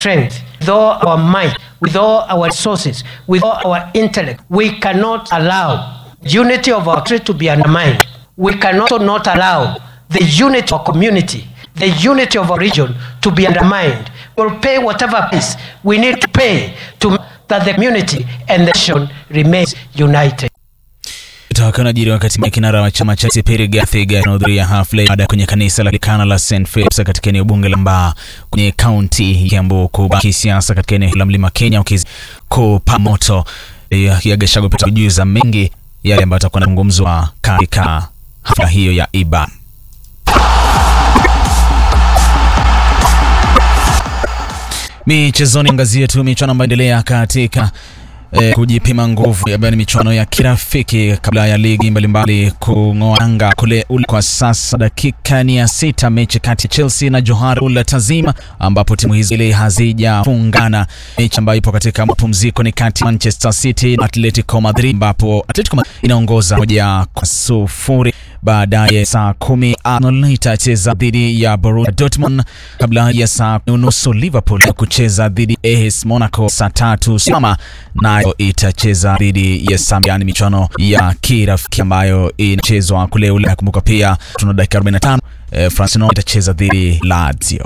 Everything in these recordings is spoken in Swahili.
strength, with all our might, with all our resources, with all our intellect, we cannot allow unity of our country to be undermined. We can also not allow the unity of our community, the unity of our region to be undermined. We'll pay whatever price we need to pay to that the community and the nation remains united. Toka najiri wakati kinara wa chama cha CP Rigathi Gachagua anahudhuria hafla baada kwenye kanisa la Likana la St Philip's katika eneo bunge la Mbaa kwenye kaunti ya Kiambu kubaki kisiasa katika eneo la Mlima Kenya ukikupa moto ya Gachagua pita kujuza mengi yale ambayo atakuwa anazungumzwa katika hafla hiyo ya IBA. Michezoni, angazia tu michuano ambayo inaendelea katika eh, kujipima nguvu ambayo ni michuano ya kirafiki kabla ya ligi mbalimbali kung'oa anga kule ule. Kwa sasa dakika ni ya sita, mechi kati ya Chelsea na Johar Ul Tazim, ambapo timu hizi ile hazijafungana. Mechi ambayo ipo katika mapumziko ni kati ya Manchester City na Atletico Madrid, ambapo Atletico Madrid inaongoza moja kwa sufuri. Baadaye saa kumi Arsenal itacheza dhidi ya Borussia Dortmund kabla ya saa unusu Liverpool kucheza dhidi ya AS Monaco. Saa tatu Simama nayo itacheza dhidi ya Samiani, michuano ya kirafiki ambayo inachezwa kule Ulaya. Kumbuka pia tuna dakika 45 eh, Francino itacheza dhidi Lazio.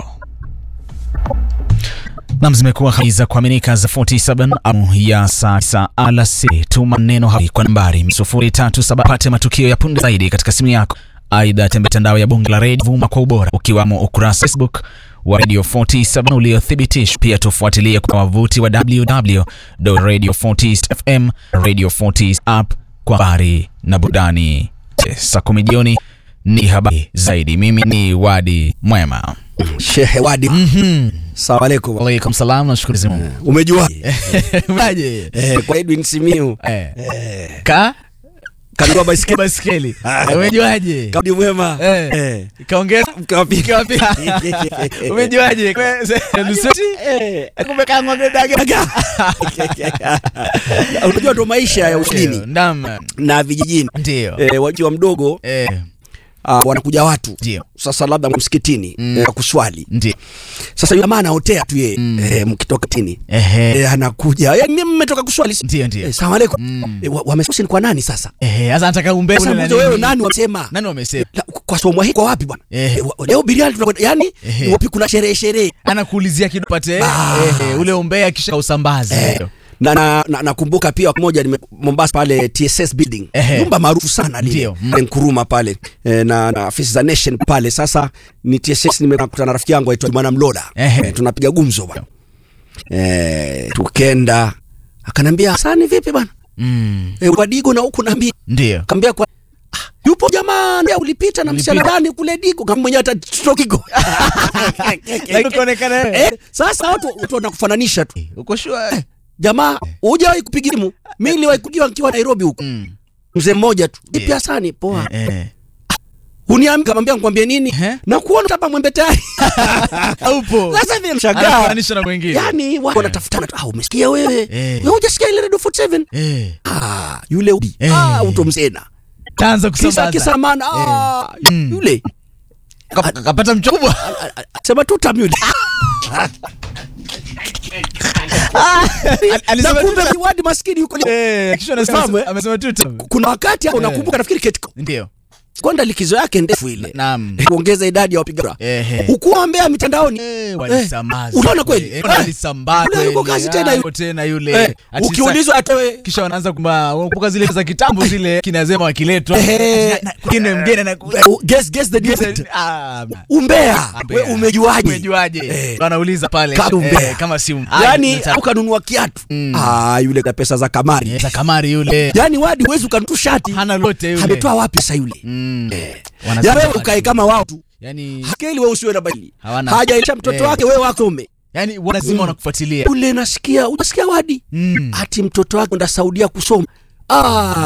Nam, zimekuwa habari za kuaminika za 47 amu ya saa 9 alasiri. Tuma neno hapo kwa nambari 037 pate matukio ya punde zaidi katika simu yako. Aidha, tembelea mitandao ya Bunge la Radio vuma kwa ubora, ukiwamo ukurasa Facebook wa Radio 47 uliothibitishwa. Pia tufuatilie kwa wavuti wa www.radio40fm, Radio 40 app kwa habari na burudani. Saa kumi jioni ni habari zaidi. Mimi ni Wadi Mwema. Shehe Wadi. Mhm. Salamu alaikum. Waalaikum salam, nashukuru Mungu. Umejua? Unaje? Eh, kwa Edwin Simiu. Eh. Ka Kanua baisikeli. baskeli. Umejuaje? Kaudi mwema. Eh. Eh. Kaongeza Mkawapi. Kawapi? Umejuaje? Nusuti? Eh. Kumbe kang'ombe daga. Unajua ndo maisha ya usini Naam. na vijijini. Ndio. Eh, wakiwa mdogo Eh, ah, wanakuja watu ndio. sasa labda msikitini Mm. eh, kuswali Ndio. sasa yule jamaa anaotea tu yeye Mm. eh, mkitoka tini Ehe. eh, anakuja yani mimi mmetoka kuswali Ndio ndio. eh, salamu alaikum Mm. eh, wa- wamesema ni kwa nani sasa Ehe, sasa nataka umbe sasa muulize wewe nani wamesema Nani wamesema? La, kwa somo hii kwa wapi bwana Eh. Eh, wa- leo biriani tunakwenda yani Ehe. ni wapi kuna sherehe sherehe Anakuulizia kidogo pate Ah. ehe, ule umbea kisha usambaze. Eh, na na na- nakumbuka pia moja nime Mombasa pale TSS building Ehe. nyumba maarufu sana lile Ndio. Mm. pale Nkuruma pale eh, na, na afisi za Nation pale sasa ni TSS nimekutana na rafiki yangu aitwa Mwana Mlola Ehe. eh, tunapiga gumzo bwana eh, tukenda akanambia sani vipi bwana Mm. eh, wadigo na huku naambia Ndio. kambia kwa "Ah, yupo jamaa ndio ulipita na msichana Ulipita. gani kule digo kama mwenyewe hata strokigo Lakini kuonekana wewe. eh, sasa watu watu wanakufananisha tu Uko sure? jamaa hujawahi kupiga simu mimi niliwahi kujiwa nikiwa Nairobi huko Mm. mzee mmoja tu Yeah. ipi Hasani poa Eh, eh. uniambia kamwambia nikwambie nini Ehe. na kuona hapa mwembe tayari Upo. sasa hivi mshangaa Anafananisha na wengine. yani watu wanatafutana tu ah umesikia wewe Eh. wewe hujasikia ile radio 47 Eh. ah yule ubi Eh. ah uto mzena Kaanza kisa kusambaza. kisamana ah Mm. yule Kap- Kapata mchukubwa. sema tu tam yule na Alisema kumbe tu. wadi maskini yuko Eh, kisha anasema Fahamu, eh? amesema tu. kuna wakati hapo Eh. unakumbuka nafikiri ketiko Ndio. kwenda likizo yake ndefu ile Naam. kuongeza idadi ya wapiga kura Ehe. ukuambea mitandaoni Eh, walisambaza. unaona kweli? Eh, Eh. walisambaza Yule yuko kweli. kazi tena Ah, yule. yuko tena yule. eh, Ati ukiulizwa atoe sa- kisha wanaanza kumba unakumbuka zile za kitambo zile kinazema wakiletwa. Ehe. Ati na- na- Kine mgeni na Uh, guess guess the date. Ah, umbea we umejuaje umejuaje? Eh. Wanauliza pale Kama umbea. eh, kama si yani ukanunua kiatu Mm. ah yule na pesa za kamari za kamari yule yani wadi huwezi ukanunua shati hana lote yule. ametoa wapi sasa yule Mm. ya Wanasema wewe watu. ukae kama wao tu Yani skeli wewe usiwe na bali Hawana- hajaisha mtoto Eh. wake wewe wakome yani lazima wanakufuatilia. ule nasikia unasikia wadi Mm. ati mtoto wake enda Saudia kusoma ah